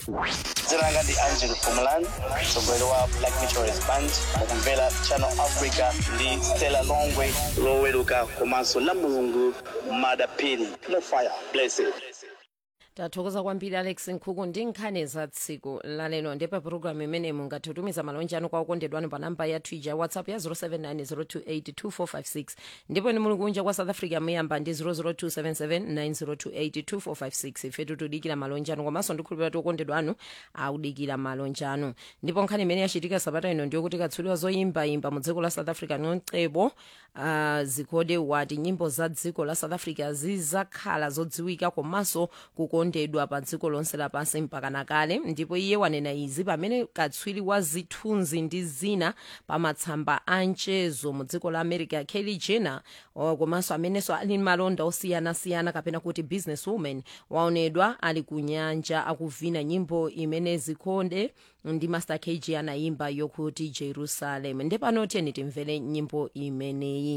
dzina langa ndi angel pumulan mtsogoleri wa black meteorist band mukumvera channel africa ndi stella longwe loweruka komanso la mulungu madapini no fire blessed tathokoza kwambiri alex nkhuku ndi nkhani za tsiku lalero ndipo pulogalamu imene mungathe kutumiza malonje anu kwa okondedwanu pa namba ya twitter ya whatsapp ya 07902825456 ndipo ni muli kunja kwa south africa muyamba ndi 0027790282456 ifetu tudikira malonje anu komanso ndikhulupirira kuti okondedwa anu audikira malonje anu ndipo nkhani imene yachitika sabata ino ndiyo kuti katswiri zoyimbayimba mu dziko la south africa noncebo uh, zikhode wati nyimbo za dziko la south africa zizakhala zodziwika komanso kukondedwa pa dziko lonse lapansi mpaka nakale ndipo iye wanena izi pamene katswiri wa zithunzi ndi zina pa matsamba a mchezo mu dziko la america kelly jenner uh, komanso amenenso ali malonda osiyanasiyana kapena kuti business woman waonedwa ali ku nyanja akuvina nyimbo imene zikhode ndi master kg anayimba yokuti jerusalem ndepano tiyeni timvere nyimbo imeneyi